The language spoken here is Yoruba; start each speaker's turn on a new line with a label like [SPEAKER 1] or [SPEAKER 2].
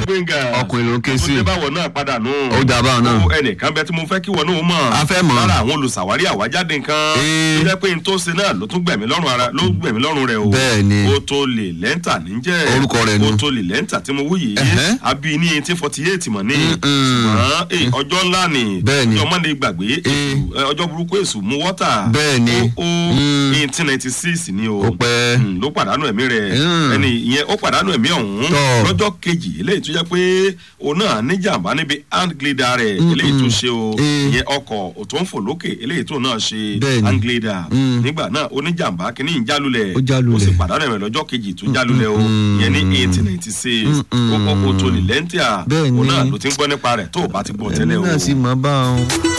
[SPEAKER 1] gbẹ̀ngà
[SPEAKER 2] ọkùnrin ló ń ké sí.
[SPEAKER 1] ó dé báwọ̀ náà padà nù.
[SPEAKER 2] Ó dà báwọn náà.
[SPEAKER 1] Ó ẹnìkan bẹ tí mo fẹ́ kí wọ́n náà mọ̀.
[SPEAKER 2] A fẹ́ mọ̀.
[SPEAKER 1] lára àwọn olùsàwárí àwájáde nǹkan.
[SPEAKER 2] Ee.
[SPEAKER 1] tó jẹ́ pé n tó ṣe náà ló tún gbẹ̀mí lọ́rùn ara ló gbẹ̀mí lọ́rùn rẹ̀ o.
[SPEAKER 2] Bẹ́ẹ̀ ni.
[SPEAKER 1] ó tó lè lẹ́ńtà níjẹ́.
[SPEAKER 2] Orúkọ rẹ̀ nu.
[SPEAKER 1] ó tó lè lẹ́ńtà tí mo wú yìí.
[SPEAKER 2] Ẹ̀hẹ́.
[SPEAKER 1] àbí ní eighteen forty eight mọ̀ ní.
[SPEAKER 2] Mm-mm.
[SPEAKER 1] ṣùgbọ́n eh, ọjọ́ ńlá ni.
[SPEAKER 2] Bẹ́ẹ̀ ni.
[SPEAKER 1] ọjọ́ mọ́ni gbàgbé èṣù, eh, ọjọ́ burúkú èṣù mú wọ́tà.
[SPEAKER 2] Bẹ́ẹ̀ ni.
[SPEAKER 1] ó ó
[SPEAKER 2] Mm.
[SPEAKER 1] eighteen ninety six ni o.
[SPEAKER 2] ó pẹ́.
[SPEAKER 1] Mm, ló pàdánù ẹ̀mí rẹ̀
[SPEAKER 2] Mm.
[SPEAKER 1] ẹni ìyẹn ó pàdánù ẹ̀mí ọ̀hún
[SPEAKER 2] Tọ́.
[SPEAKER 1] lọ́jọ́ kejì eléyìí tó jẹ́ pé òun náà níjàmbá níbi hand glider rẹ̀
[SPEAKER 2] Mm,
[SPEAKER 1] eléyìí tó
[SPEAKER 2] mm.
[SPEAKER 1] ṣe o
[SPEAKER 2] Eh.
[SPEAKER 1] ìyẹn ọkọ̀ tó ń fò lókè eléyìí tó náà ṣe
[SPEAKER 2] Bẹ́ẹ̀ni.
[SPEAKER 1] hand glider
[SPEAKER 2] Mm.
[SPEAKER 1] nígbà náà oníjàmbá kìíní ń jálulẹ̀
[SPEAKER 2] Ó jálulẹ̀.
[SPEAKER 1] ó sì pàdánù ẹ̀mí lọ́jọ́ kejì tó jálulẹ̀ o
[SPEAKER 2] mm.
[SPEAKER 1] ìyẹn ní eighteen ninety six
[SPEAKER 2] Mm, mm.
[SPEAKER 1] ó kọ́kọ́ tó lè lẹ́ńtìà
[SPEAKER 2] Bẹ́ẹ̀ni.
[SPEAKER 1] òun náà ló ti ń gbọ́ nípa rẹ̀ tó o bá ti gbọ́ tẹ́lẹ̀
[SPEAKER 2] èmi
[SPEAKER 1] o.
[SPEAKER 2] náà sì mọ̀ bá wọn.